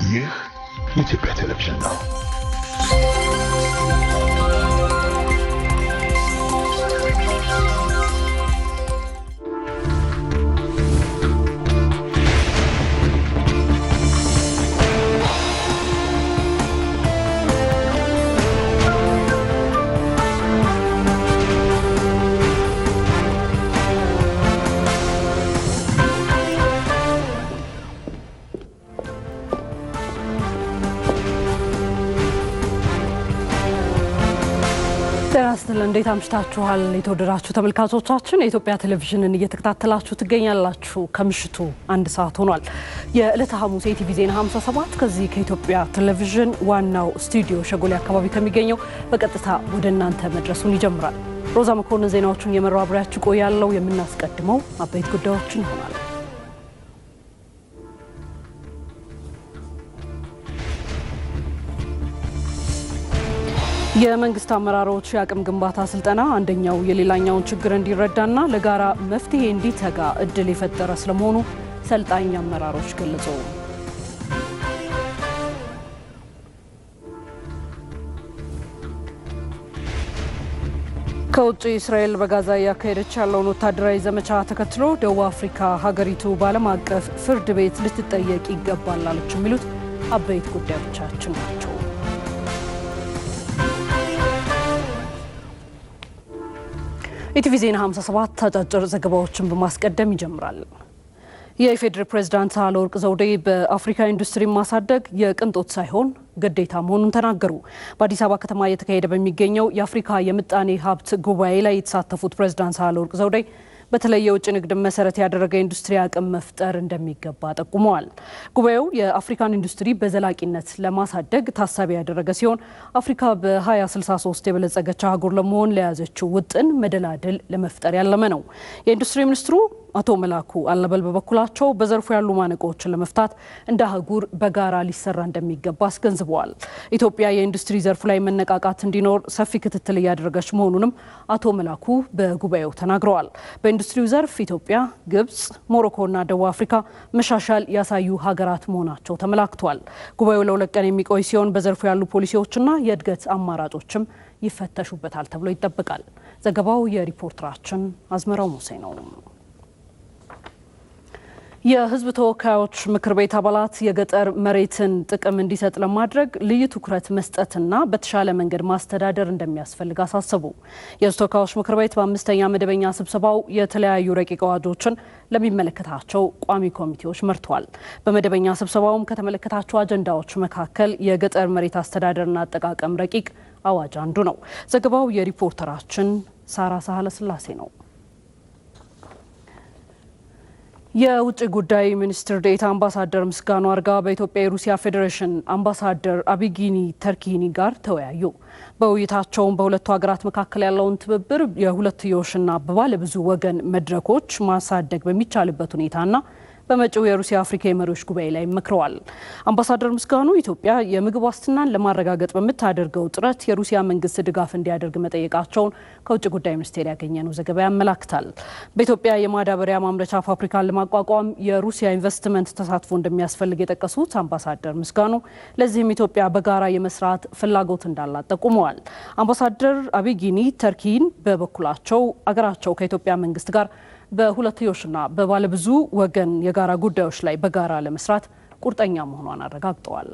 ይህ የኢትዮጵያ ቴሌቪዥን ነው። ጤና ይስጥልን። እንዴት አምሽታችኋል? የተወደዳችሁ ተመልካቾቻችን የኢትዮጵያ ቴሌቪዥንን እየተከታተላችሁ ትገኛላችሁ። ከምሽቱ አንድ ሰዓት ሆኗል። የዕለተ ሐሙስ የኢቲቪ ዜና 57 ከዚህ ከኢትዮጵያ ቴሌቪዥን ዋናው ስቱዲዮ ሸጎሌ አካባቢ ከሚገኘው በቀጥታ ወደ እናንተ መድረሱን ይጀምራል። ሮዛ መኮንን ዜናዎቹን የመራው አብሬያችሁ ቆያለሁ። የምናስቀድመው አበይት ጉዳዮችን ይሆናል። የመንግስት አመራሮች የአቅም ግንባታ ስልጠና አንደኛው የሌላኛውን ችግር እንዲረዳና ለጋራ መፍትሄ እንዲተጋ እድል የፈጠረ ስለመሆኑ ሰልጣኝ አመራሮች ገለጹ። ከውጭ እስራኤል በጋዛ እያካሄደች ያለውን ወታደራዊ ዘመቻ ተከትሎ ደቡብ አፍሪካ ሀገሪቱ በዓለም አቀፍ ፍርድ ቤት ልትጠየቅ ይገባል አለች። የሚሉት አበይት ጉዳዮቻችን ናቸው። ኢቲቪ ዜና 57 አጫጭር ዘገባዎችን በማስቀደም ይጀምራል። የኢፌዴሪ ፕሬዝዳንት ሳህለወርቅ ዘውዴ በአፍሪካ ኢንዱስትሪ ማሳደግ የቅንጦት ሳይሆን ግዴታ መሆኑን ተናገሩ። በአዲስ አበባ ከተማ እየተካሄደ በሚገኘው የአፍሪካ የምጣኔ ሀብት ጉባኤ ላይ የተሳተፉት ፕሬዝዳንት ሳህለወርቅ ዘውዴ በተለይ የውጭ ንግድን መሰረት ያደረገ ኢንዱስትሪ አቅም መፍጠር እንደሚገባ ጠቁመዋል። ጉባኤው የአፍሪካን ኢንዱስትሪ በዘላቂነት ለማሳደግ ታሳቢ ያደረገ ሲሆን አፍሪካ በ2063 የበለጸገች አህጉር ለመሆን ለያዘችው ውጥን መደላድል ለመፍጠር ያለመ ነው። የኢንዱስትሪ ሚኒስትሩ አቶ መላኩ አለበል በበኩላቸው በዘርፉ ያሉ ማነቆዎችን ለመፍታት እንደ አህጉር በጋራ ሊሰራ እንደሚገባ አስገንዝበዋል። ኢትዮጵያ የኢንዱስትሪ ዘርፉ ላይ መነቃቃት እንዲኖር ሰፊ ክትትል እያደረገች መሆኑንም አቶ መላኩ በጉባኤው ተናግረዋል። በኢንዱስትሪው ዘርፍ ኢትዮጵያ፣ ግብጽ፣ ሞሮኮና ደቡብ አፍሪካ መሻሻል ያሳዩ ሀገራት መሆናቸው ተመላክቷል። ጉባኤው ለሁለት ቀን የሚቆይ ሲሆን በዘርፉ ያሉ ፖሊሲዎችና የእድገት አማራጮችም ይፈተሹበታል ተብሎ ይጠበቃል። ዘገባው የሪፖርተራችን አዝመራው ሙሴ ነው። የሕዝብ ተወካዮች ምክር ቤት አባላት የገጠር መሬትን ጥቅም እንዲሰጥ ለማድረግ ልዩ ትኩረት መስጠትና በተሻለ መንገድ ማስተዳደር እንደሚያስፈልግ አሳሰቡ። የሕዝብ ተወካዮች ምክር ቤት በአምስተኛ መደበኛ ስብሰባው የተለያዩ ረቂቅ አዋጆችን ለሚመለከታቸው ቋሚ ኮሚቴዎች መርቷል። በመደበኛ ስብሰባውም ከተመለከታቸው አጀንዳዎች መካከል የገጠር መሬት አስተዳደርና አጠቃቀም ረቂቅ አዋጅ አንዱ ነው። ዘገባው የሪፖርተራችን ሳራ ሳህለ ስላሴ ነው። የውጭ ጉዳይ ሚኒስትር ዴኤታ አምባሳደር ምስጋኑ አርጋ በኢትዮጵያ የሩሲያ ፌዴሬሽን አምባሳደር አቢጊኒ ተርኪኒ ጋር ተወያዩ። በውይይታቸውም በሁለቱ ሀገራት መካከል ያለውን ትብብር የሁለትዮሽና በባለብዙ ወገን መድረኮች ማሳደግ በሚቻልበት ሁኔታና በመጪው የሩሲያ አፍሪካ የመሪዎች ጉባኤ ላይ መክረዋል። አምባሳደር ምስጋኑ ኢትዮጵያ የምግብ ዋስትናን ለማረጋገጥ በምታደርገው ጥረት የሩሲያ መንግስት ድጋፍ እንዲያደርግ መጠየቃቸውን ከውጭ ጉዳይ ሚኒስቴር ያገኘነው ዘገባ ያመላክታል። በኢትዮጵያ የማዳበሪያ ማምረቻ ፋብሪካን ለማቋቋም የሩሲያ ኢንቨስትመንት ተሳትፎ እንደሚያስፈልግ የጠቀሱት አምባሳደር ምስጋኑ ለዚህም ኢትዮጵያ በጋራ የመስራት ፍላጎት እንዳላት ጠቁመዋል። አምባሳደር አቢጊኒ ተርኪን በበኩላቸው አገራቸው ከኢትዮጵያ መንግስት ጋር በሁለትዮሽና በባለብዙ ወገን የጋራ ጉዳዮች ላይ በጋራ ለመስራት ቁርጠኛ መሆኗን አረጋግጠዋል።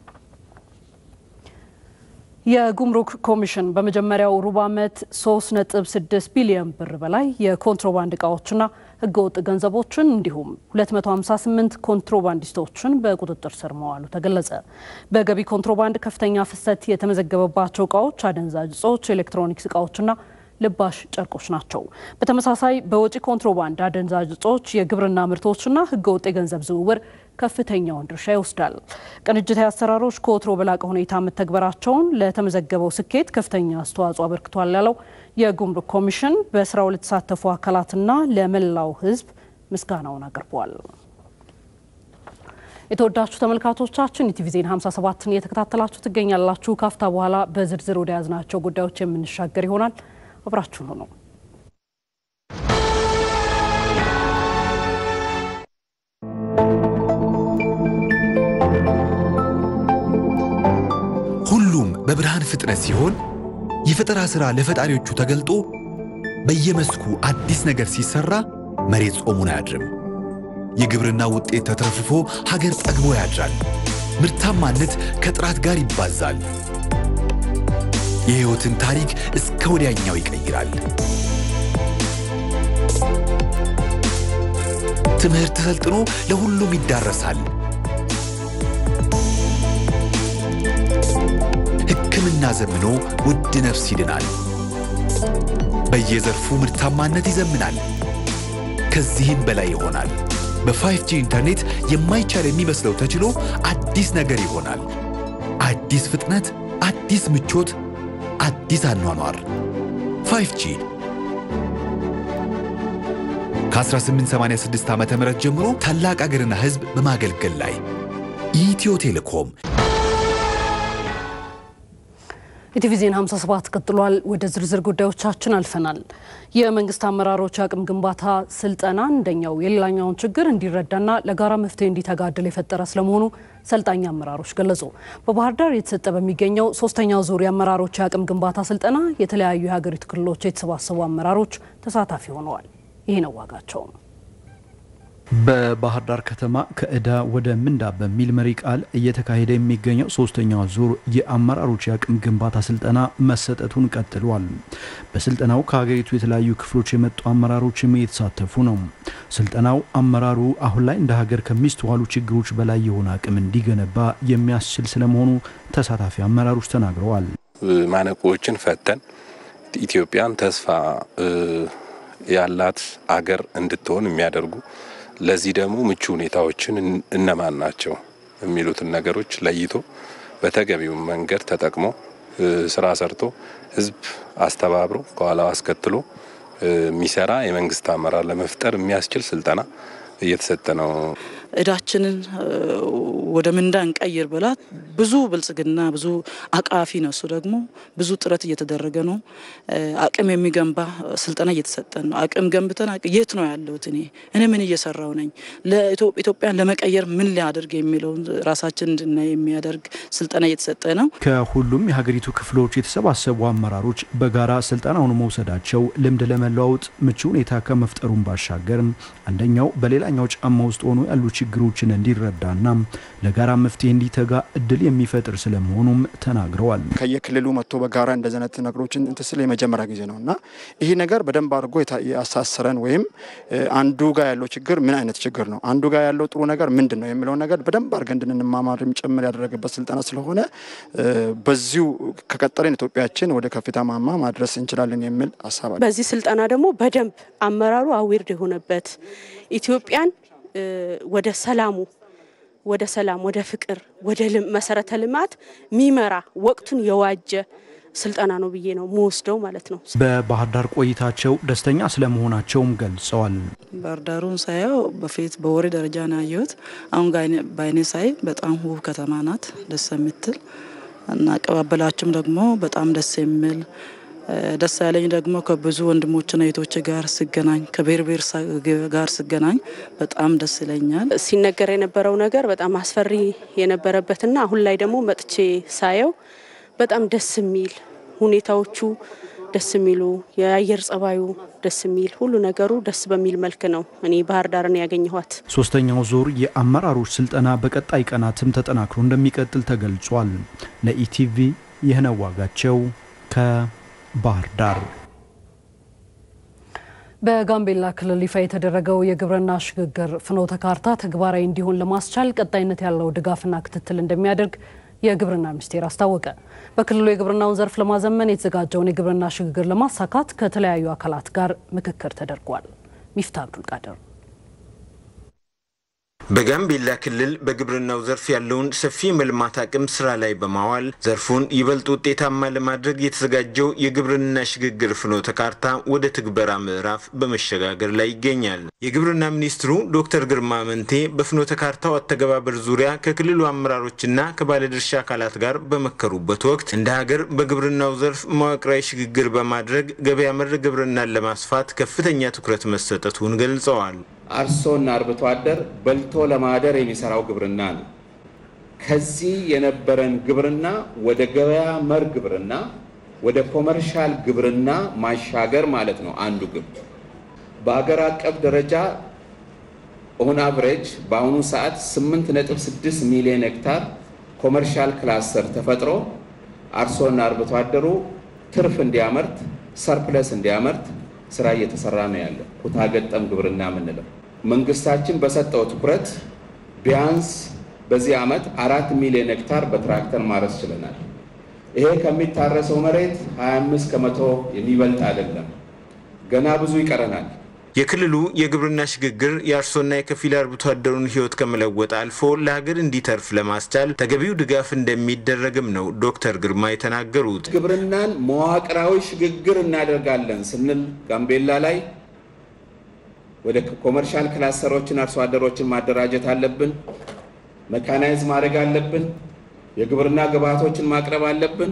የጉምሩክ ኮሚሽን በመጀመሪያው ሩብ ዓመት 3.6 ቢሊዮን ብር በላይ የኮንትሮባንድ እቃዎችና ህገወጥ ገንዘቦችን እንዲሁም 258 ኮንትሮባንዲስቶችን በቁጥጥር ስር መዋሉ ተገለጸ። በገቢ ኮንትሮባንድ ከፍተኛ ፍሰት የተመዘገበባቸው እቃዎች አደንዛዥ እጾች፣ ኤሌክትሮኒክስ እቃዎችና ልባሽ ጨርቆች ናቸው። በተመሳሳይ በወጪ ኮንትሮባንድ አደንዛዥ እጾች፣ የግብርና ምርቶችና ህገወጥ የገንዘብ ዝውውር ከፍተኛውን ድርሻ ይወስዳል። ቅንጅታዊ አሰራሮች ከወትሮ በላቀ ሁኔታ መተግበራቸውን ለተመዘገበው ስኬት ከፍተኛ አስተዋጽኦ አበርክቷል ያለው የጉምሩክ ኮሚሽን በስራው ለተሳተፉ አካላትና ለመላው ህዝብ ምስጋናውን አቅርቧል። የተወዳችሁ ተመልካቾቻችን ኢቲቪ ዜና 57ን እየተከታተላችሁ ትገኛላችሁ። ካፍታ በኋላ በዝርዝር ወደ ያዝናቸው ጉዳዮች የምንሻገር ይሆናል። አብራችሁን ሆነው በብርሃን ፍጥነት ሲሆን የፈጠራ ሥራ ለፈጣሪዎቹ ተገልጦ በየመስኩ አዲስ ነገር ሲሰራ መሬት ጾሙን አያድርም። የግብርና ውጤት ተትረፍርፎ ሀገር ጠግቦ ያድራል። ምርታማነት ከጥራት ጋር ይባዛል። የሕይወትን ታሪክ እስከ ወዲያኛው ይቀይራል። ትምህርት ሰልጥኖ ለሁሉም ይዳረሳል። ሕክምና ዘምኖ ውድ ነፍስ ይድናል። በየዘርፉ ምርታማነት ይዘምናል። ከዚህም በላይ ይሆናል። በ5G ኢንተርኔት የማይቻል የሚመስለው ተችሎ አዲስ ነገር ይሆናል። አዲስ ፍጥነት፣ አዲስ ምቾት፣ አዲስ አኗኗር 5G ከ1886 ዓ ም ጀምሮ ታላቅ አገርና ሕዝብ በማገልገል ላይ ኢትዮ ቴሌኮም ኢቲቪ ዜና 57 ቀጥሏል። ወደ ዝርዝር ጉዳዮቻችን አልፈናል። የመንግስት አመራሮች አቅም ግንባታ ስልጠና አንደኛው የሌላኛውን ችግር እንዲረዳና ለጋራ መፍትሄ እንዲተጋ እድል የፈጠረ ስለመሆኑ ሰልጣኝ አመራሮች ገለጹ። በባህር ዳር የተሰጠ በሚገኘው ሶስተኛው ዙር የአመራሮች የአቅም ግንባታ ስልጠና የተለያዩ የሀገሪቱ ክልሎች የተሰባሰቡ አመራሮች ተሳታፊ ሆነዋል። ይህ ነው ዋጋቸው። በባህር ዳር ከተማ ከዕዳ ወደ ምንዳ በሚል መሪ ቃል እየተካሄደ የሚገኘው ሶስተኛው ዙር የአመራሮች የአቅም ግንባታ ስልጠና መሰጠቱን ቀጥሏል። በስልጠናው ከሀገሪቱ የተለያዩ ክፍሎች የመጡ አመራሮችም እየተሳተፉ ነው። ስልጠናው አመራሩ አሁን ላይ እንደ ሀገር ከሚስተዋሉ ችግሮች በላይ የሆነ አቅም እንዲገነባ የሚያስችል ስለመሆኑ ተሳታፊ አመራሮች ተናግረዋል። ማነቆዎችን ፈተን ኢትዮጵያን ተስፋ ያላት አገር እንድትሆን የሚያደርጉ ለዚህ ደግሞ ምቹ ሁኔታዎችን እነማን ናቸው የሚሉትን ነገሮች ለይቶ በተገቢው መንገድ ተጠቅሞ ስራ ሰርቶ ሕዝብ አስተባብሮ ከኋላው አስከትሎ የሚሰራ የመንግስት አመራር ለመፍጠር የሚያስችል ስልጠና እየተሰጠ ነው። እዳችንን ወደ ምንዳ እንቀይር ብላ ብዙ ብልጽግና ብዙ አቃፊ ነው። እሱ ደግሞ ብዙ ጥረት እየተደረገ ነው። አቅም የሚገንባ ስልጠና እየተሰጠን ነው። አቅም ገንብተን የት ነው ያለሁት እኔ እኔ ምን እየሰራው ነኝ፣ ኢትዮጵያን ለመቀየር ምን ሊያደርግ የሚለውን ራሳችን እንድናይ የሚያደርግ ስልጠና እየተሰጠ ነው። ከሁሉም የሀገሪቱ ክፍሎች የተሰባሰቡ አመራሮች በጋራ ስልጠናውን መውሰዳቸው ልምድ ለመለዋወጥ ምቹ ሁኔታ ከመፍጠሩን ባሻገር አንደኛው በሌላኛው ጫማ ውስጥ ሆኖ ያሉ ችግሮችን እንዲረዳና ለጋራ መፍትሄ እንዲተጋ እድል የሚፈጥር ስለመሆኑም ተናግረዋል። ከየክልሉ መጥቶ በጋራ እንደዚህ አይነት ነገሮችን እንትን ስል የመጀመሪያ ጊዜ ነው እና ይህ ነገር በደንብ አድርጎ ያሳስረን ወይም አንዱ ጋር ያለው ችግር ምን አይነት ችግር ነው፣ አንዱ ጋር ያለው ጥሩ ነገር ምንድን ነው የሚለውን ነገር በደንብ አድርገን እንድንማማርም ጭምር ያደረገበት ስልጠና ስለሆነ በዚሁ ከቀጠለን ኢትዮጵያችን ወደ ከፍታ ማማ ማድረስ እንችላለን የሚል ሀሳብ አለ። በዚህ ስልጠና ደግሞ በደንብ አመራሩ አዊርድ የሆነበት ኢትዮጵያን ወደ ሰላሙ ወደ ሰላም ወደ ፍቅር ወደ መሰረተ ልማት ሚመራ ወቅቱን የዋጀ ስልጠና ነው ብዬ ነው መወስደው ማለት ነው። በባህር ዳር ቆይታቸው ደስተኛ ስለመሆናቸውም ገልጸዋል። ባህር ዳሩን ሳየው በፊት በወሬ ደረጃ ነው ያየሁት። አሁን በአይኔ ሳይ በጣም ውብ ከተማ ናት፣ ደስ የምትል እና አቀባበላቸውም ደግሞ በጣም ደስ የሚል ደስ ያለኝ ደግሞ ከብዙ ወንድሞችና እህቶች ጋር ስገናኝ ከብሔር ብሔር ጋር ስገናኝ በጣም ደስ ይለኛል። ሲነገር የነበረው ነገር በጣም አስፈሪ የነበረበትና አሁን ላይ ደግሞ መጥቼ ሳየው በጣም ደስ የሚል ሁኔታዎቹ ደስ የሚሉ የአየር ጸባዩ ደስ የሚል ሁሉ ነገሩ ደስ በሚል መልክ ነው እኔ ባህር ዳርን ያገኘኋት። ሶስተኛው ዙር የአመራሮች ስልጠና በቀጣይ ቀናትም ተጠናክሮ እንደሚቀጥል ተገልጿል። ለኢቲቪ ይህነው ዋጋቸው ከ ባህር ዳር በጋምቤላ ክልል ይፋ የተደረገው የግብርና ሽግግር ፍኖተ ካርታ ተግባራዊ እንዲሆን ለማስቻል ቀጣይነት ያለው ድጋፍና ክትትል እንደሚያደርግ የግብርና ሚኒስቴር አስታወቀ። በክልሉ የግብርናውን ዘርፍ ለማዘመን የተዘጋጀውን የግብርና ሽግግር ለማሳካት ከተለያዩ አካላት ጋር ምክክር ተደርጓል። ሚፍታ አብዱል ቃድር በጋምቤላ ክልል በግብርናው ዘርፍ ያለውን ሰፊ የመልማት አቅም ስራ ላይ በማዋል ዘርፉን ይበልጥ ውጤታማ ለማድረግ የተዘጋጀው የግብርና ሽግግር ፍኖተ ካርታ ወደ ትግበራ ምዕራፍ በመሸጋገር ላይ ይገኛል። የግብርና ሚኒስትሩ ዶክተር ግርማ አመንቴ በፍኖተ ካርታው አተገባበር ዙሪያ ከክልሉ አመራሮችና ከባለድርሻ አካላት ጋር በመከሩበት ወቅት እንደ ሀገር በግብርናው ዘርፍ መዋቅራዊ ሽግግር በማድረግ ገበያ መር ግብርናን ለማስፋት ከፍተኛ ትኩረት መሰጠቱን ገልጸዋል። አርሶና አርብቶ አደር በልቶ ለማደር የሚሰራው ግብርና ነው። ከዚህ የነበረን ግብርና ወደ ገበያ መር ግብርና ወደ ኮመርሻል ግብርና ማሻገር ማለት ነው አንዱ ግብ። በሀገር አቀፍ ደረጃ ኦን አቨሬጅ በአሁኑ ሰዓት 8.6 ሚሊዮን ሄክታር ኮመርሻል ክላስተር ተፈጥሮ አርሶና አርብቶ አደሩ ትርፍ እንዲያመርት ሰርፕለስ እንዲያመርት ስራ እየተሰራ ነው ያለ ኩታ ገጠም ግብርና የምንለው መንግስታችን በሰጠው ትኩረት ቢያንስ በዚህ ዓመት አራት ሚሊዮን ሄክታር በትራክተር ማረስ ችለናል። ይሄ ከሚታረሰው መሬት 25 ከመቶ የሚበልጥ አይደለም። ገና ብዙ ይቀረናል። የክልሉ የግብርና ሽግግር የአርሶና የከፊል አርብቶ አደሩን ሕይወት ከመለወጥ አልፎ ለሀገር እንዲተርፍ ለማስቻል ተገቢው ድጋፍ እንደሚደረግም ነው ዶክተር ግርማ የተናገሩት። ግብርናን መዋቅራዊ ሽግግር እናደርጋለን ስንል ጋምቤላ ላይ ወደ ኮመርሻል ክላስተሮችን አርሶ አደሮችን ማደራጀት አለብን። መካናይዝ ማድረግ አለብን። የግብርና ግብዓቶችን ማቅረብ አለብን።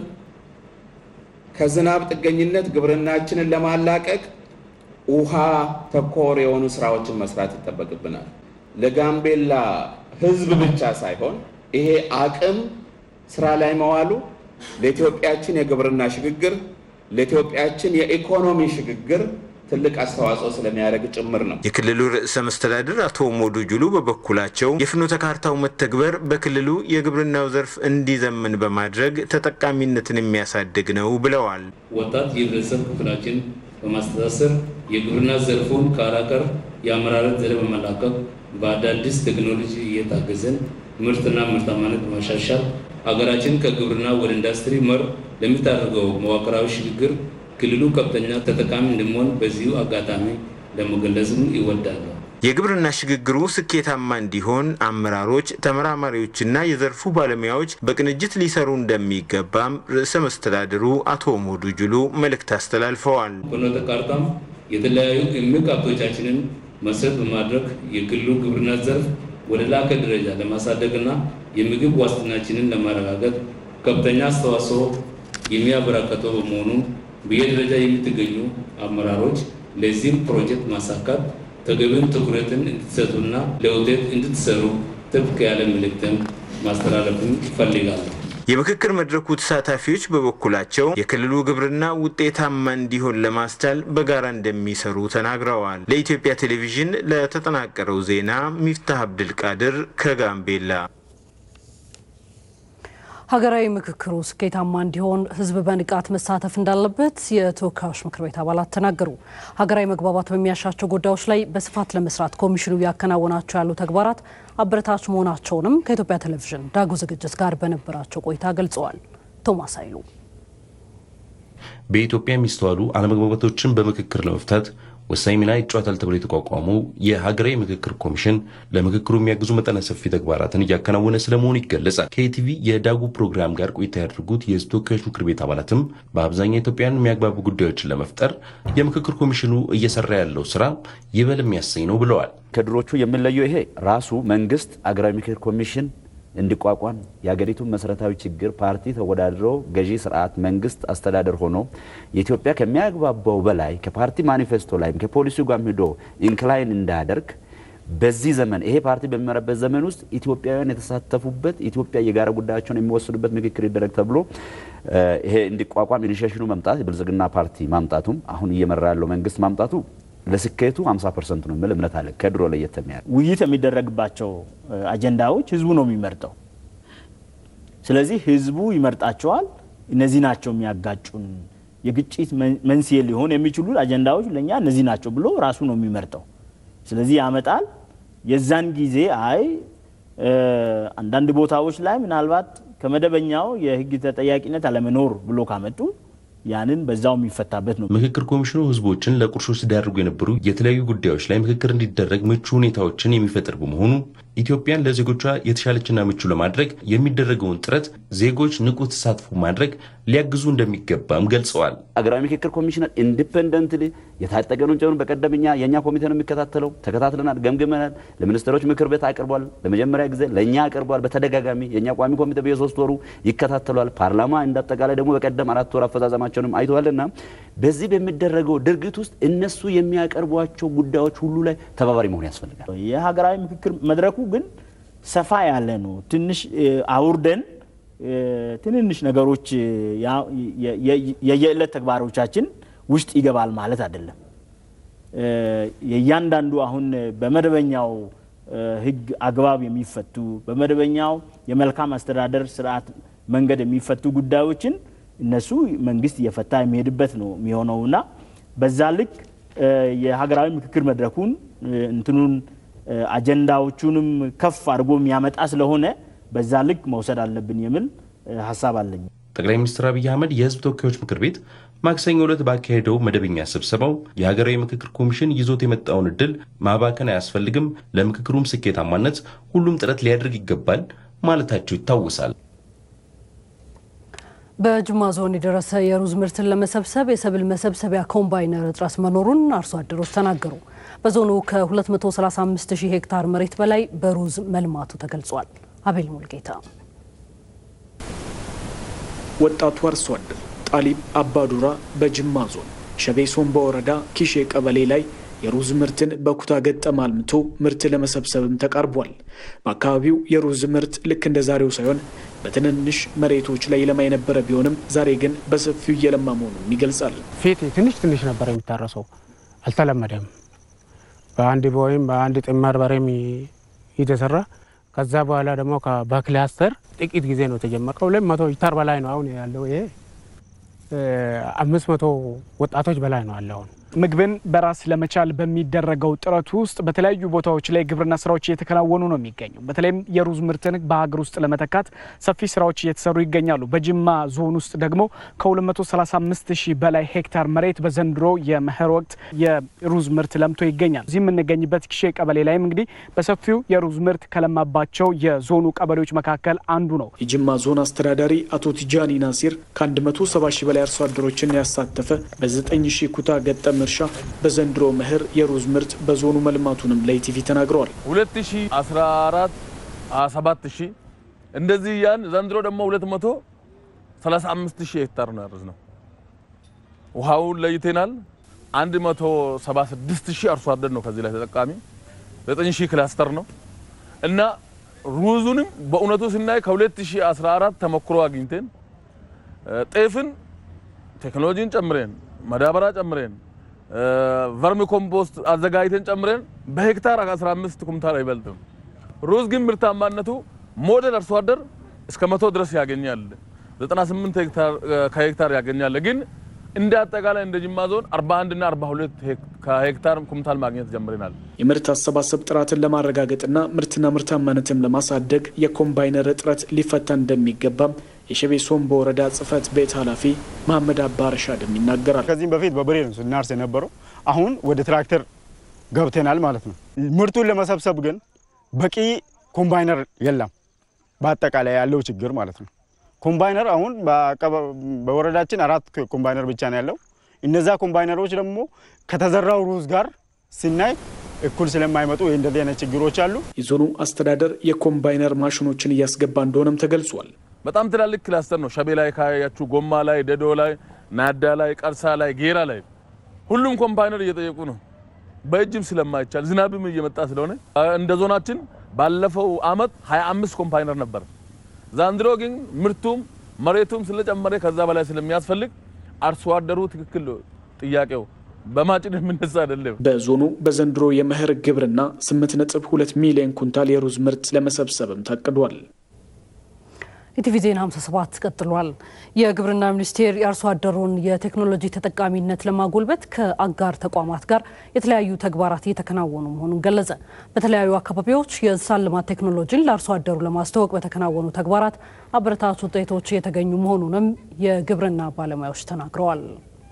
ከዝናብ ጥገኝነት ግብርናችንን ለማላቀቅ ውሃ ተኮር የሆኑ ስራዎችን መስራት ይጠበቅብናል። ለጋምቤላ ሕዝብ ብቻ ሳይሆን ይሄ አቅም ስራ ላይ መዋሉ ለኢትዮጵያችን የግብርና ሽግግር፣ ለኢትዮጵያችን የኢኮኖሚ ሽግግር ትልቅ አስተዋጽኦ ስለሚያደርግ ጭምር ነው። የክልሉ ርዕሰ መስተዳድር አቶ ሞዱ ጁሉ በበኩላቸው የፍኖተ ካርታው መተግበር በክልሉ የግብርናው ዘርፍ እንዲዘምን በማድረግ ተጠቃሚነትን የሚያሳድግ ነው ብለዋል። ወጣት የህብረተሰብ ክፍላችን በማስተሳሰር የግብርና ዘርፉን ከአራቀር የአመራረት ዘዴ በመላቀቅ በአዳዲስ ቴክኖሎጂ እየታገዘን ምርትና ምርታማነት በማሻሻል ሀገራችን ከግብርና ወደ ኢንዱስትሪ መር ለምታደርገው መዋቅራዊ ሽግግር ክልሉ ከፍተኛ ተጠቃሚ እንደሚሆን በዚሁ አጋጣሚ ለመገለጽም ይወዳሉ። የግብርና ሽግግሩ ስኬታማ እንዲሆን አመራሮች፣ ተመራማሪዎችና የዘርፉ ባለሙያዎች በቅንጅት ሊሰሩ እንደሚገባም ርዕሰ መስተዳድሩ አቶ ሞዱ ጁሉ መልእክት አስተላልፈዋል። ፍኖተ ካርታም የተለያዩ እምቅ ሀብቶቻችንን መሰረት በማድረግ የክልሉ ግብርና ዘርፍ ወደ ላቀ ደረጃ ለማሳደግና የምግብ ዋስትናችንን ለማረጋገጥ ከፍተኛ አስተዋጽኦ የሚያበረከተው በመሆኑ በየደረጃ የምትገኙ አመራሮች ለዚህም ፕሮጀክት ማሳካት ተገቢውን ትኩረትን እንድትሰጡና ለውጤት እንድትሰሩ ጥብቅ ያለ መልእክትን ማስተላለፍን ይፈልጋሉ። የምክክር መድረኩ ተሳታፊዎች በበኩላቸው የክልሉ ግብርና ውጤታማ እንዲሆን ለማስቻል በጋራ እንደሚሰሩ ተናግረዋል። ለኢትዮጵያ ቴሌቪዥን ለተጠናቀረው ዜና ሚፍታህ አብድልቃድር ከጋምቤላ። ሀገራዊ ምክክሩ ስኬታማ እንዲሆን ሕዝብ በንቃት መሳተፍ እንዳለበት የተወካዮች ምክር ቤት አባላት ተናገሩ። ሀገራዊ መግባባት በሚያሻቸው ጉዳዮች ላይ በስፋት ለመስራት ኮሚሽኑ እያከናወናቸው ያሉ ተግባራት አበረታች መሆናቸውንም ከኢትዮጵያ ቴሌቪዥን ዳጉ ዝግጅት ጋር በነበራቸው ቆይታ ገልጸዋል። ቶማስ ኃይሉ በኢትዮጵያ የሚስተዋሉ አለመግባባቶችን በምክክር ለመፍታት ወሳኝ ሚና ይጫወታል ተብሎ የተቋቋመው የሀገራዊ ምክክር ኮሚሽን ለምክክሩ የሚያግዙ መጠነ ሰፊ ተግባራትን እያከናወነ ስለመሆኑ ይገለጻል። ከኢቲቪ የዳጉ ፕሮግራም ጋር ቆይታ ያደርጉት የህዝብ ተወካዮች ምክር ቤት አባላትም በአብዛኛው ኢትዮጵያን የሚያግባቡ ጉዳዮችን ለመፍጠር የምክክር ኮሚሽኑ እየሰራ ያለው ስራ ይበል የሚያሰኝ ነው ብለዋል። ከድሮቹ የሚለየው ይሄ ራሱ መንግስት አገራዊ ምክክር ኮሚሽን እንዲቋቋም የሀገሪቱን መሰረታዊ ችግር ፓርቲ ተወዳድሮ ገዢ ስርዓት መንግስት አስተዳደር ሆኖ የኢትዮጵያ ከሚያግባባው በላይ ከፓርቲ ማኒፌስቶ ላይም ከፖሊሲው ጋር ሂዶ ኢንክላይን እንዳያደርግ በዚህ ዘመን ይሄ ፓርቲ በሚመራበት ዘመን ውስጥ ኢትዮጵያውያን የተሳተፉበት ኢትዮጵያ የጋራ ጉዳያቸውን የሚወስዱበት ምክክር ይደረግ ተብሎ ይሄ እንዲቋቋም ኢኒሼሽኑ መምጣት የብልጽግና ፓርቲ ማምጣቱም አሁን እየመራ ያለው መንግስት ማምጣቱ ለስኬቱ 50 ፐርሰንት ነው የሚል እምነት አለ። ከድሮ ለየት የሚያደርግ ውይይት የሚደረግባቸው አጀንዳዎች ህዝቡ ነው የሚመርጠው። ስለዚህ ህዝቡ ይመርጣቸዋል። እነዚህ ናቸው የሚያጋጩን፣ የግጭት መንስኤ ሊሆን የሚችሉ አጀንዳዎች ለእኛ እነዚህ ናቸው ብሎ ራሱ ነው የሚመርጠው። ስለዚህ ያመጣል። የዛን ጊዜ አይ አንዳንድ ቦታዎች ላይ ምናልባት ከመደበኛው የህግ ተጠያቂነት አለመኖር ብሎ ካመጡ ያንን በዛው የሚፈታበት ነው። ምክክር ኮሚሽኑ ህዝቦችን ለቁርሾ ሲዳርጉ የነበሩ የተለያዩ ጉዳዮች ላይ ምክክር እንዲደረግ ምቹ ሁኔታዎችን የሚፈጥር በመሆኑ ኢትዮጵያን ለዜጎቿ የተሻለችና ምቹ ለማድረግ የሚደረገውን ጥረት ዜጎች ንቁ ተሳትፎ ማድረግ ሊያግዙ እንደሚገባም ገልጸዋል። አገራዊ ምክክር ኮሚሽነር ኢንዲፔንደንትሊ የታጠቀኑን ጨምሮ በቀደምኛ የእኛ ኮሚቴ ነው የሚከታተለው። ተከታትለናል፣ ገምግመናል። ለሚኒስትሮች ምክር ቤት አቅርቧል። ለመጀመሪያ ጊዜ ለእኛ አቅርቧል። በተደጋጋሚ የእኛ ቋሚ ኮሚቴ በየሶስት ወሩ ይከታተሏል። ፓርላማ እንዳጠቃላይ ደግሞ በቀደም አራት ወር አፈጻጸማቸውንም አይተዋልና በዚህ በሚደረገው ድርጊት ውስጥ እነሱ የሚያቀርቧቸው ጉዳዮች ሁሉ ላይ ተባባሪ መሆን ያስፈልጋል። የሀገራዊ ምክክር መድረኩ ግን ሰፋ ያለ ነው። ትንሽ አውርደን ትንንሽ ነገሮች የየዕለት ተግባሮቻችን ውስጥ ይገባል ማለት አይደለም። የእያንዳንዱ አሁን በመደበኛው ሕግ አግባብ የሚፈቱ በመደበኛው የመልካም አስተዳደር ስርዓት መንገድ የሚፈቱ ጉዳዮችን እነሱ መንግስት እየፈታ የሚሄድበት ነው የሚሆነውና በዛ ልክ የሀገራዊ ምክክር መድረኩን እንትኑን አጀንዳዎቹንም ከፍ አድርጎ የሚያመጣ ስለሆነ በዛ ልክ መውሰድ አለብን የሚል ሀሳብ አለኝ። ጠቅላይ ሚኒስትር አብይ አህመድ የህዝብ ተወካዮች ምክር ቤት ማክሰኞ ዕለት ባካሄደው መደበኛ ስብሰባው የሀገራዊ ምክክር ኮሚሽን ይዞት የመጣውን እድል ማባከን አያስፈልግም፣ ለምክክሩም ስኬታማነት ሁሉም ጥረት ሊያደርግ ይገባል ማለታቸው ይታወሳል። በጅማ ዞን የደረሰ የሩዝ ምርትን ለመሰብሰብ የሰብል መሰብሰቢያ ኮምባይነር እጥረት መኖሩን አርሶ አደሮች ተናገሩ። በዞኑ ከ235 ሺህ ሄክታር መሬት በላይ በሩዝ መልማቱ ተገልጿል። አቤል ሙልጌታ ወጣቱ አርሶ አደር ጣሊብ አባዱራ በጅማ ዞን ሸቤ ሶምባ ወረዳ ኪሼ ቀበሌ ላይ የሩዝ ምርትን በኩታ ገጠም አልምቶ ምርት ለመሰብሰብም ተቃርቧል። በአካባቢው የሩዝ ምርት ልክ እንደ ዛሬው ሳይሆን በትንንሽ መሬቶች ላይ ለማ የነበረ ቢሆንም ዛሬ ግን በሰፊው እየለማ መሆኑን ይገልጻል። ፊት ትንሽ ትንሽ ነበር የሚታረሰው፣ አልተለመደም። በአንድ ወይም በአንድ ጥማር በሬም የተሰራ ከዛ በኋላ ደግሞ በክላስተር ጥቂት ጊዜ ነው የተጀመረ። ከሁለት መቶ ሄክታር በላይ ነው አሁን ያለው። ይሄ አምስት መቶ ወጣቶች በላይ ነው ያለው አሁን ምግብን በራስ ለመቻል በሚደረገው ጥረት ውስጥ በተለያዩ ቦታዎች ላይ ግብርና ስራዎች እየተከናወኑ ነው የሚገኙ። በተለይም የሩዝ ምርትን በሀገር ውስጥ ለመተካት ሰፊ ስራዎች እየተሰሩ ይገኛሉ። በጅማ ዞን ውስጥ ደግሞ ከ235 ሺህ በላይ ሄክታር መሬት በዘንድሮ የመኸር ወቅት የሩዝ ምርት ለምቶ ይገኛል። እዚህ የምንገኝበት ኪሼ ቀበሌ ላይም እንግዲህ በሰፊው የሩዝ ምርት ከለማባቸው የዞኑ ቀበሌዎች መካከል አንዱ ነው። የጅማ ዞን አስተዳዳሪ አቶ ቲጃኒ ናሲር ከ170 ሺህ በላይ አርሶ አደሮችን ያሳተፈ በ9 ሺህ ኩታ ገጠም እርሻ በዘንድሮ መኸር የሩዝ ምርት በዞኑ መልማቱንም ለኢቲቪ ተናግረዋል። 2014 27 ሺህ እንደዚህ ያን ዘንድሮ ደግሞ 235 ሺህ ሄክታር ነው ያረዝ ነው። ውሃውን ለይቴናል። 176 ሺህ አርሶ አደር ነው ከዚህ ላይ ተጠቃሚ 9 ሺህ ክላስተር ነው እና ሩዙንም በእውነቱ ስናይ ከ2014 ተሞክሮ አግኝተን ጤፍን ቴክኖሎጂን ጨምረን ማዳበሪያ ጨምረን ቨርሚ ኮምፖስት አዘጋጅተን ጨምረን በሄክታር 15 ኩንታል አይበልጥም። ሩዝ ግን ምርታማነቱ ሞዴል አርሶ አደር እስከ መቶ ድረስ ያገኛል። 98 ከሄክታር ያገኛል። ግን እንደ አጠቃላይ እንደ ጅማ ዞን 41 እና 42 ከሄክታር ኩንታል ማግኘት ጀምረናል። የምርት አሰባሰብ ጥራትን ለማረጋገጥና ምርትና ምርታማነትን ለማሳደግ የኮምባይነር እጥረት ሊፈታ እንደሚገባም የሸቤ ሶምቦ ወረዳ ጽህፈት ቤት ኃላፊ መሐመድ አባ ረሻድም ይናገራል። ከዚህም በፊት በበሬ ነው ስናርስ የነበረው። አሁን ወደ ትራክተር ገብተናል ማለት ነው። ምርቱን ለመሰብሰብ ግን በቂ ኮምባይነር የለም። በአጠቃላይ ያለው ችግር ማለት ነው። ኮምባይነር አሁን በወረዳችን አራት ኮምባይነር ብቻ ነው ያለው። እነዛ ኮምባይነሮች ደግሞ ከተዘራው ሩዝ ጋር ሲናይ እኩል ስለማይመጡ እንደዚህ አይነት ችግሮች አሉ። የዞኑ አስተዳደር የኮምባይነር ማሽኖችን እያስገባ እንደሆነም ተገልጿል። በጣም ትላልቅ ክላስተር ነው። ሸቤ ላይ ካያችሁ፣ ጎማ ላይ፣ ደዶ ላይ፣ ናዳ ላይ፣ ቀርሳ ላይ፣ ጌራ ላይ ሁሉም ኮምባይነር እየጠየቁ ነው። በእጅም ስለማይቻል ዝናብም እየመጣ ስለሆነ እንደ ዞናችን ባለፈው አመት 25 ኮምባይነር ነበር። ዛንድሮ ግን ምርቱም መሬቱም ስለጨመረ ከዛ በላይ ስለሚያስፈልግ አርሶ አደሩ ትክክል ጥያቄው በማጭድ የምነሳ አይደለም። በዞኑ በዘንድሮ የመኸር ግብርና 8.2 ሚሊዮን ኩንታል የሩዝ ምርት ለመሰብሰብም ታቅዷል። ኢቲቪ ዜና 57 ቀጥሏል። የግብርና ሚኒስቴር የአርሶ አደሩን የቴክኖሎጂ ተጠቃሚነት ለማጎልበት ከአጋር ተቋማት ጋር የተለያዩ ተግባራት እየተከናወኑ መሆኑን ገለጸ። በተለያዩ አካባቢዎች የእንስሳት ልማት ቴክኖሎጂን ለአርሶ አደሩ ለማስተዋወቅ በተከናወኑ ተግባራት አበረታች ውጤቶች እየተገኙ መሆኑንም የግብርና ባለሙያዎች ተናግረዋል።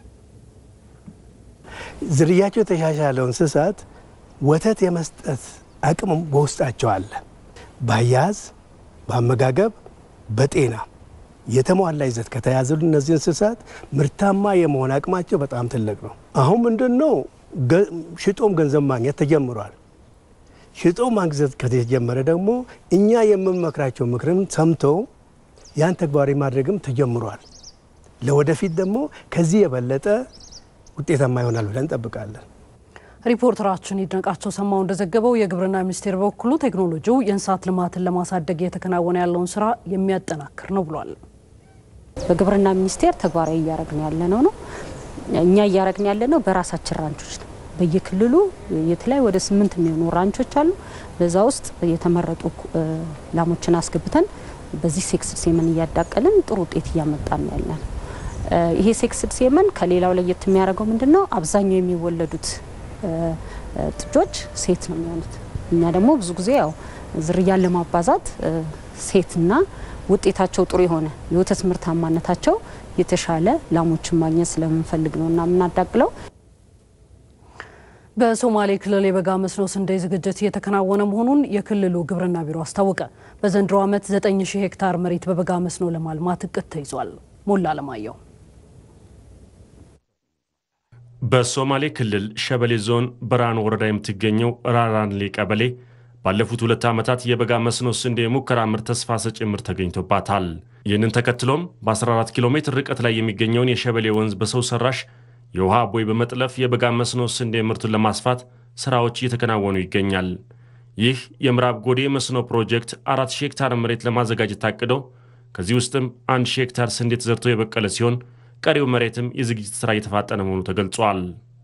ዝርያቸው የተሻሻለው እንስሳት ወተት የመስጠት አቅም በውስጣቸው አለ። በአያያዝ፣ በአመጋገብ፣ በጤና የተሟላ ይዘት ከተያዘሉ እነዚህ እንስሳት ምርታማ የመሆን አቅማቸው በጣም ትልቅ ነው። አሁን ምንድን ነው ሽጦም ገንዘብ ማግኘት ተጀምሯል። ሽጦ ማግኘት ከተጀመረ ደግሞ እኛ የምንመክራቸው ምክርን ሰምተው ያን ተግባራዊ ማድረግም ተጀምሯል። ለወደፊት ደግሞ ከዚህ የበለጠ ውጤታማ ይሆናል ብለን እንጠብቃለን። ሪፖርተራችን ይድነቃቸው ሰማው እንደዘገበው የግብርና ሚኒስቴር በበኩሉ ቴክኖሎጂው የእንስሳት ልማትን ለማሳደግ እየተከናወነ ያለውን ስራ የሚያጠናክር ነው ብሏል። በግብርና ሚኒስቴር ተግባራዊ እያደረግን ያለ ነው ነው እኛ እያደረግን ያለ ነው በራሳችን ራንቾች ነው። በየክልሉ የተለያዩ ወደ ስምንት የሚሆኑ ራንቾች አሉ። በዛ ውስጥ የተመረጡ ላሞችን አስገብተን በዚህ ሴክስድ ሴመን እያዳቀልን ጥሩ ውጤት እያመጣን ነው ያለን። ይሄ ሴክስድ ሴመን ከሌላው ለየት የሚያደርገው ምንድን ነው? አብዛኛው የሚወለዱት ጥጆች ሴት ነው የሚሆኑት። እኛ ደግሞ ብዙ ጊዜ ያው ዝርያን ለማባዛት ሴትና ውጤታቸው ጥሩ የሆነ የወተት ምርታማነታቸው የተሻለ ላሞችን ማግኘት ስለምንፈልግ ነው እና የምናዳቅለው። በሶማሌ ክልል የበጋ መስኖ ስንዴ ዝግጅት እየተከናወነ መሆኑን የክልሉ ግብርና ቢሮ አስታወቀ። በዘንድሮ ዓመት 9000 ሄክታር መሬት በበጋ መስኖ ለማልማት እቅድ ተይዟል። ሞላ አለማየሁ በሶማሌ ክልል ሸበሌ ዞን በራን ወረዳ የምትገኘው ራራንሌ ቀበሌ ባለፉት ሁለት ዓመታት የበጋ መስኖ ስንዴ የሙከራ ምርት ተስፋ ሰጪ ምርት ተገኝቶባታል። ይህንን ተከትሎም በ14 ኪሎ ሜትር ርቀት ላይ የሚገኘውን የሸበሌ ወንዝ በሰው ሰራሽ የውሃ ቦይ በመጥለፍ የበጋ መስኖ ስንዴ ምርቱን ለማስፋት ሥራዎች እየተከናወኑ ይገኛል። ይህ የምዕራብ ጎዴ መስኖ ፕሮጀክት 4000 ሄክታር መሬት ለማዘጋጀት ታቅዶ ከዚህ ውስጥም 1000 ሄክታር ስንዴ ተዘርቶ የበቀለ ሲሆን ቀሪው መሬትም የዝግጅት ሥራ እየተፋጠነ መሆኑ ተገልጿል።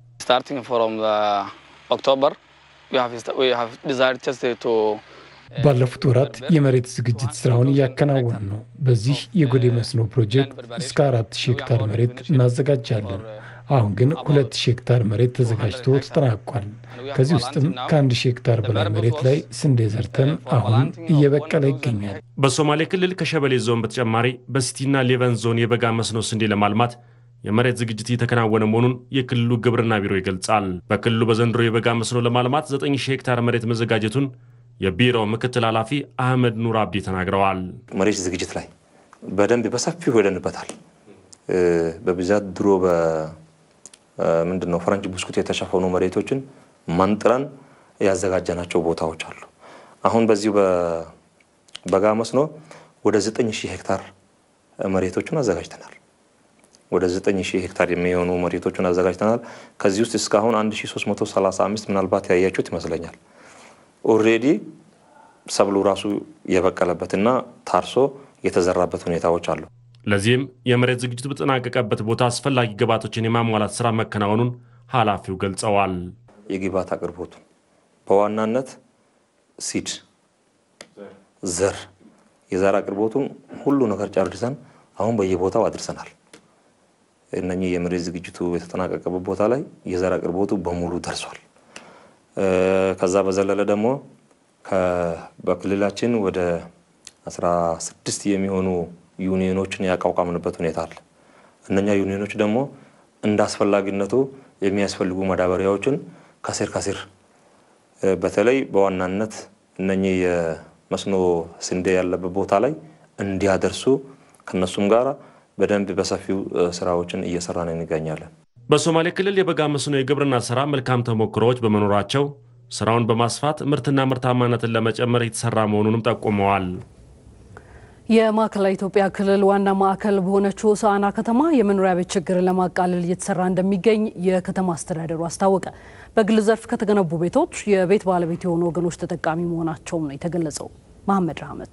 ባለፉት ወራት የመሬት ዝግጅት ስራውን እያከናወን ነው። በዚህ የጎዴ መስኖ ፕሮጀክት እስከ አራት ሺህ ሄክታር መሬት እናዘጋጃለን። አሁን ግን ሁለት ሺህ ሄክታር መሬት ተዘጋጅቶ ተጠናቋል። ከዚህ ውስጥም ከአንድ ሺህ ሄክታር በላይ መሬት ላይ ስንዴ ዘርተን አሁን እየበቀለ ይገኛል። በሶማሌ ክልል ከሸበሌ ዞን በተጨማሪ በሲቲና ሌቨን ዞን የበጋ መስኖ ስንዴ ለማልማት የመሬት ዝግጅት እየተከናወነ መሆኑን የክልሉ ግብርና ቢሮ ይገልጻል። በክልሉ በዘንድሮ የበጋ መስኖ ለማልማት 9000 ሄክታር መሬት መዘጋጀቱን የቢሮው ምክትል ኃላፊ አህመድ ኑር አብዲ ተናግረዋል። መሬት ዝግጅት ላይ በደንብ በሰፊው ሄደንበታል። በብዛት ድሮ ምንድን ነው ፈረንጅ ብስኩት የተሸፈኑ መሬቶችን መንጥረን ያዘጋጀናቸው ቦታዎች አሉ። አሁን በዚሁ በበጋ መስኖ ወደ 9000 ሄክታር መሬቶችን አዘጋጅተናል። ወደ 9000 ሄክታር የሚሆኑ መሬቶችን አዘጋጅተናል። ከዚህ ውስጥ እስካሁን 1335 ምናልባት ያያችሁት ይመስለኛል ኦልሬዲ ሰብሉ ራሱ የበቀለበትና ታርሶ የተዘራበት ሁኔታዎች አሉ። ለዚህም የመሬት ዝግጅቱ በተጠናቀቀበት ቦታ አስፈላጊ ግብዓቶችን የማሟላት ስራ መከናወኑን ኃላፊው ገልጸዋል። የግብዓት አቅርቦቱ በዋናነት ሲድ፣ ዘር፣ የዘር አቅርቦቱን ሁሉ ነገር ጨርሰን አሁን በየቦታው አድርሰናል። እነኚህ የመሬት ዝግጅቱ የተጠናቀቀበት ቦታ ላይ የዘር አቅርቦቱ በሙሉ ደርሷል። ከዛ በዘለለ ደግሞ በክልላችን ወደ 16 የሚሆኑ ዩኒዮኖችን ያቋቋምንበት ሁኔታ አለ። እነኛ ዩኒዮኖች ደግሞ እንደ አስፈላጊነቱ የሚያስፈልጉ ማዳበሪያዎችን ከስር ከስር በተለይ በዋናነት እነኚህ የመስኖ ስንዴ ያለበት ቦታ ላይ እንዲያደርሱ ከነሱም ጋር በደንብ በሰፊው ስራዎችን እየሰራን እንገኛለን። በሶማሌ ክልል የበጋ መስኖ የግብርና ስራ መልካም ተሞክሮዎች በመኖራቸው ስራውን በማስፋት ምርትና ምርታማነትን ለመጨመር የተሰራ መሆኑንም ጠቁመዋል። የማዕከላዊ ኢትዮጵያ ክልል ዋና ማዕከል በሆነችው ሆሳዕና ከተማ የመኖሪያ ቤት ችግርን ለማቃለል እየተሰራ እንደሚገኝ የከተማ አስተዳደሩ አስታወቀ። በግል ዘርፍ ከተገነቡ ቤቶች የቤት ባለቤት የሆኑ ወገኖች ተጠቃሚ መሆናቸውም ነው የተገለጸው። መሐመድ ራህመቶ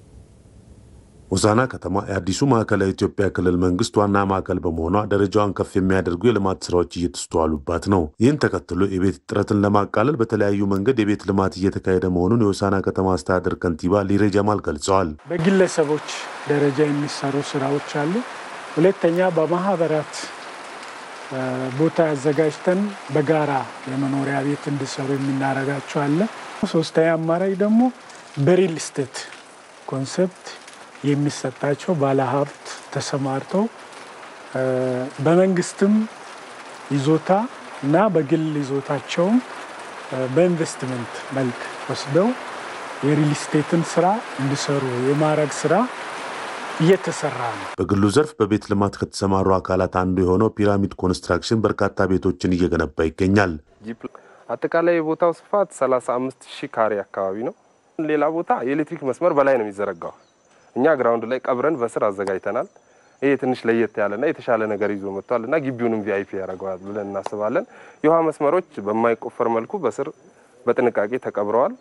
ሆሳዕና ከተማ የአዲሱ ማዕከላዊ ኢትዮጵያ ክልል መንግስት ዋና ማዕከል በመሆኗ ደረጃዋን ከፍ የሚያደርጉ የልማት ስራዎች እየተስተዋሉባት ነው። ይህን ተከትሎ የቤት እጥረትን ለማቃለል በተለያዩ መንገድ የቤት ልማት እየተካሄደ መሆኑን የሆሳዕና ከተማ አስተዳደር ከንቲባ ሊሬ ጀማል ገልጸዋል። በግለሰቦች ደረጃ የሚሰሩ ስራዎች አሉ። ሁለተኛ በማህበራት ቦታ አዘጋጅተን በጋራ የመኖሪያ ቤት እንዲሰሩ የምናደርጋቸው አለ። ሶስተኛ አማራጭ ደግሞ በሪል ስቴት ኮንሰፕት የሚሰጣቸው ባለሀብት ተሰማርተው በመንግስትም ይዞታ እና በግል ይዞታቸውም በኢንቨስትመንት መልክ ወስደው የሪል ስቴትን ስራ እንዲሰሩ የማድረግ ስራ እየተሰራ ነው። በግሉ ዘርፍ በቤት ልማት ከተሰማሩ አካላት አንዱ የሆነው ፒራሚድ ኮንስትራክሽን በርካታ ቤቶችን እየገነባ ይገኛል። አጠቃላይ የቦታው ስፋት 35 ሺህ ካሬ አካባቢ ነው። ሌላ ቦታ የኤሌክትሪክ መስመር በላይ ነው የሚዘረጋው። እኛ ግራውንድ ላይ ቀብረን በስር አዘጋጅተናል። ይሄ ትንሽ ለየት ያለና የተሻለ ነገር ይዞ መጥቷል እና ግቢውንም ቪአይፒ ያደርገዋል ብለን እናስባለን። የውሃ መስመሮች በማይቆፈር መልኩ በስር በጥንቃቄ ተቀብረዋል።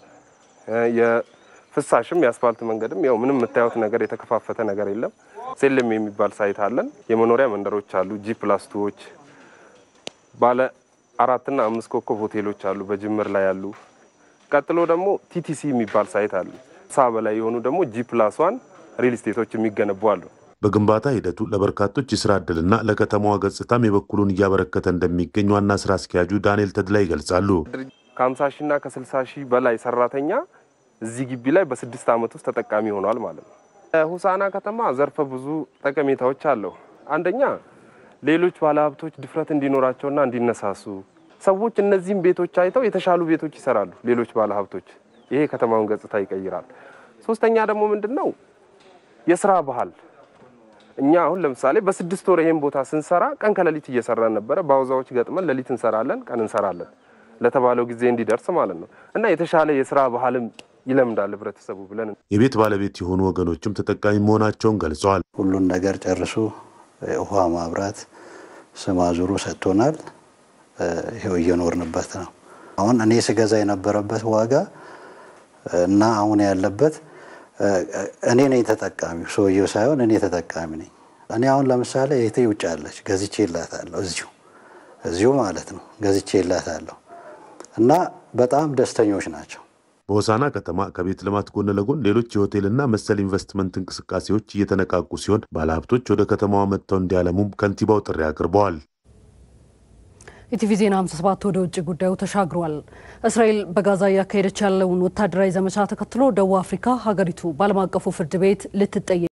የፍሳሽም የአስፋልት መንገድም ያው ምንም የምታዩት ነገር የተከፋፈተ ነገር የለም። ሴልም የሚባል ሳይት አለን። የመኖሪያ መንደሮች አሉ። ጂ ፕላስቱዎች ባለ አራትና አምስት ኮከብ ሆቴሎች አሉ በጅምር ላይ ያሉ። ቀጥሎ ደግሞ ቲቲሲ የሚባል ሳይት አሉ። ሳ በላይ የሆኑ ደግሞ ጂ ፕላስ ዋን ሪል ስቴቶች የሚገነቡ አሉ። በግንባታ ሂደቱ ለበርካቶች የስራ ዕድልና ለከተማዋ ገጽታም የበኩሉን እያበረከተ እንደሚገኝ ዋና ስራ አስኪያጁ ዳንኤል ተድላ ይገልጻሉ። ከ50 ሺና ከ60 ሺህ በላይ ሰራተኛ እዚህ ግቢ ላይ በስድስት ዓመት ውስጥ ተጠቃሚ ሆኗል ማለት ነው። ሆሳዕና ከተማ ዘርፈ ብዙ ጠቀሜታዎች አለው። አንደኛ ሌሎች ባለሀብቶች ድፍረት እንዲኖራቸውና እንዲነሳሱ ሰዎች እነዚህም ቤቶች አይተው የተሻሉ ቤቶች ይሰራሉ። ሌሎች ባለሀብቶች ይሄ የከተማውን ገጽታ ይቀይራል። ሶስተኛ ደግሞ ምንድን ነው የስራ ባህል እኛ አሁን ለምሳሌ በስድስት ወር ይሄን ቦታ ስንሰራ ቀን ከሌሊት እየሰራን ነበረ። በአውዛዎች ገጥመን ሌሊት እንሰራለን፣ ቀን እንሰራለን ለተባለው ጊዜ እንዲደርስ ማለት ነው እና የተሻለ የስራ ባህልም ይለምዳል ህብረተሰቡ ብለን የቤት ባለቤት የሆኑ ወገኖችም ተጠቃሚ መሆናቸውን ገልጸዋል። ሁሉን ነገር ጨርሶ ውሃ፣ ማብራት፣ ስም አዙሩ ሰጥቶናል። ይኸው እየኖርንበት ነው። አሁን እኔ ስገዛ የነበረበት ዋጋ እና አሁን ያለበት እኔ ነኝ ተጠቃሚው፣ ሰውየው ሳይሆን እኔ ተጠቃሚ ነኝ። እኔ አሁን ለምሳሌ እህቴ ውጭ አለች፣ ገዝቼ ይላታለሁ። እዚሁ እዚሁ ማለት ነው ገዝቼ ይላታለሁ እና በጣም ደስተኞች ናቸው። በሆሳዕና ከተማ ከቤት ልማት ጎን ለጎን ሌሎች የሆቴልና መሰል ኢንቨስትመንት እንቅስቃሴዎች እየተነቃቁ ሲሆን ባለሀብቶች ወደ ከተማዋ መጥተው እንዲያለሙም ከንቲባው ጥሪ አቅርበዋል። ኢቲቪ ዜና 57 ወደ ውጭ ጉዳዩ ተሻግሯል። እስራኤል በጋዛ እያካሄደች ያለውን ወታደራዊ ዘመቻ ተከትሎ ደቡብ አፍሪካ ሀገሪቱ በዓለም አቀፉ ፍርድ ቤት ልትጠየቅ